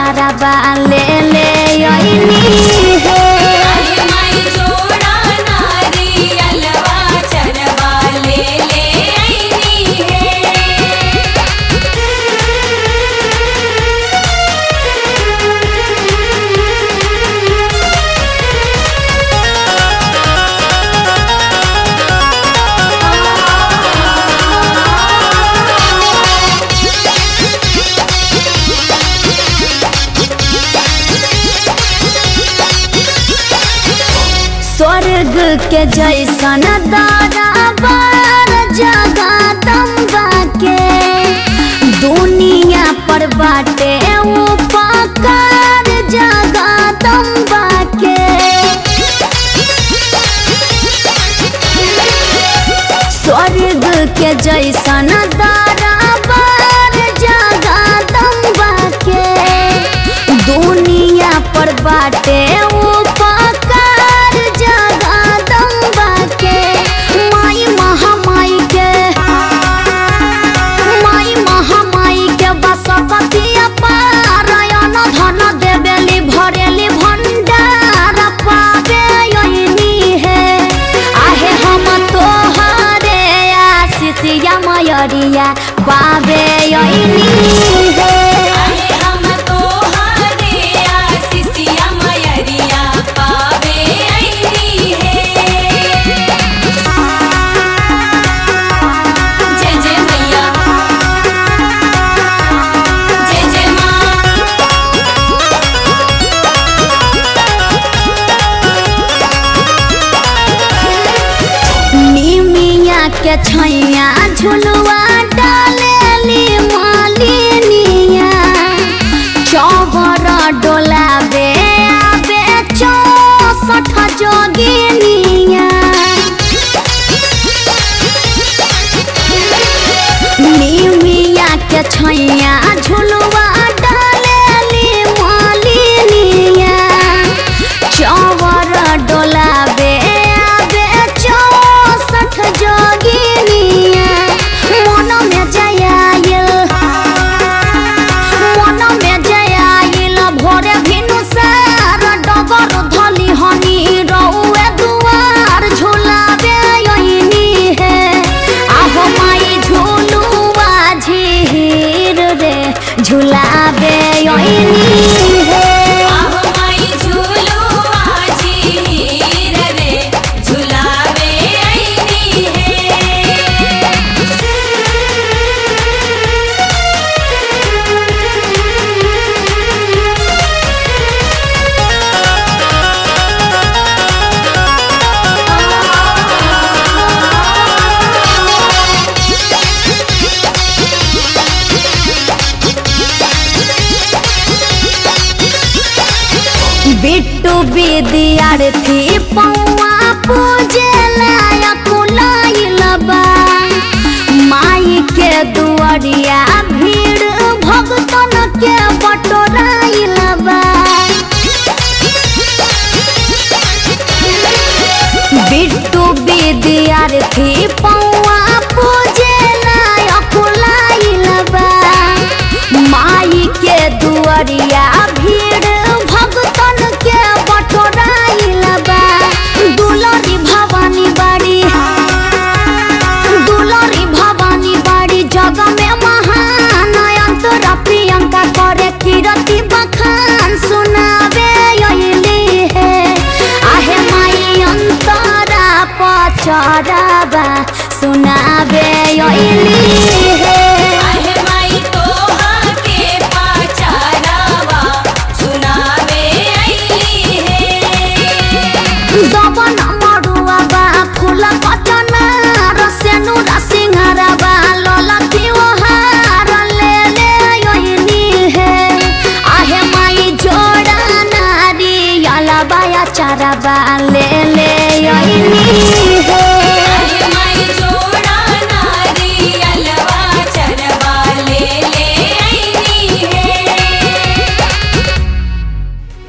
चाराबा ले ले अइनी हे अरे माई जोड़ा नारियलवा चरवा ले ले आईनी है स्वर्ग के जैसन दाराबार जगदम्बा के दुनिया पर बाटे उपकार जगदम्बा के स्वर्ग के जैसन दाराबार जगदम्बा के दुनिया पर बाटे उपकार जगदम्बा के माई महामाई के माई महामाई के बसपति पारायण धन देवेली भरेली भंडार पावे यही है आहे हम तोहरे आशीषिया मयरिया पावे यही है अरे हम तोहरे आशीषिया मयरिया पावे आईनी है जय जय मैया जय जय माँ निमिया के छैया झुलुआ डालेली मालिनिया चौबर डोलाबे आबे चौसठ जोगिनिया निमिया के छैया झुलुआ डालेली मालिनिया चौवर डोलाबे आबे चौसठ जोगिनिया मन में जयाइल मन में जयाइल भोरे भिनु सार डगर धली हनी रउए दुआर झुलाबे यही है आहो माई झुलुआ झीर रे झुलाबे यही है आहो माई झूलो आजी हीर रे झुलावे आईनी है बिट्टू विद्यार्थी पौआ पूजे लायक लाइल बा माई के दुआरिया भीड़ भगतन के बटोराइल बा बिट्टू विद्यार्थी पौआ पूजे लायक लाइल बा माई के दुआरिया भीड़ भगतन के बटोराइल बा दुलरी भवानी बाड़ी दुलरी भवानी बाड़ी जग में महान अंतरा प्रियंका करे कीरति बखान सुनावे यही है आहे माई अंतरा पचराबा सुनावे यही है आहे माई तोहा के पाचारावा सुनावे आईली है दबन मरुआ बा फूल कचना रसेनु रसिंहारा बा ललकी ओहार ले ले यही है आहे माई जोड़ा नारी अला बाया चारा बा ले ले यही